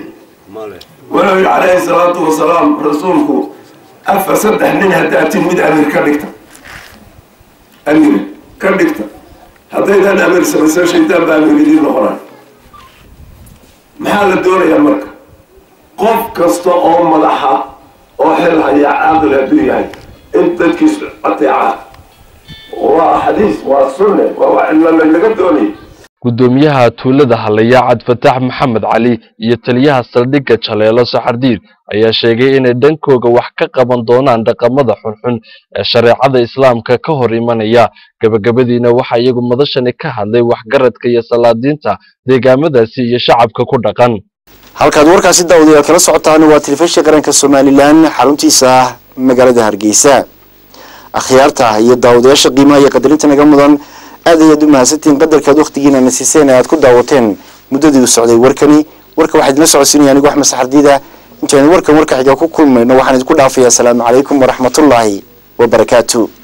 S29: walow yidhi calayhi salaatu wasalaam rasuulku afar saddex nin haddaatin mid amiir ka dhigta amiir ka dhigta haddaydan amiir samaysan shaydaan baa amiir idiin noqonay maxaa la doonayaa marka qof kasta oo madaxa oo xil haya caaqil hadduu yahay in dadkiisu ateecaa waa xadiis waa sunne waa wax laga doonaya
S26: guddoomiyaha tuulada halaya cabdifatax maxamed cali iyo taliyaha saldhigga jaleelo saxardiir ayaa sheegay inay dhankooga wax ka qaban doonaan dhaqamada xunxun ee shareecada islaamka ka hor imanaya gabagabadiina waxaa iyagu madashani ka hadlay waxgaradka iyo salaadiinta deegaamadaasi iyo shacabka ku dhaqan
S1: halkaad warkaasi daawadayaal kala socotaan waa telefishinka qaranka somalilan xaruntiisa magaalada hargeysa akhyaarta iyo daawadayaasha qiimaha iyo qadarinta naga mudan aad ayaad u mahadsantihiin qadarkaad wakhtigiina na siiseen ee aad ku daawateen muddadii uu socday warkani warka waxaa idinla socodsiinaya anigu axmed saxardiida intaynu warkan warka xiga ku kulmayno waxaan idinku dhaafayaa asalaamu calaykum waraxmatullaahi wabarakaatu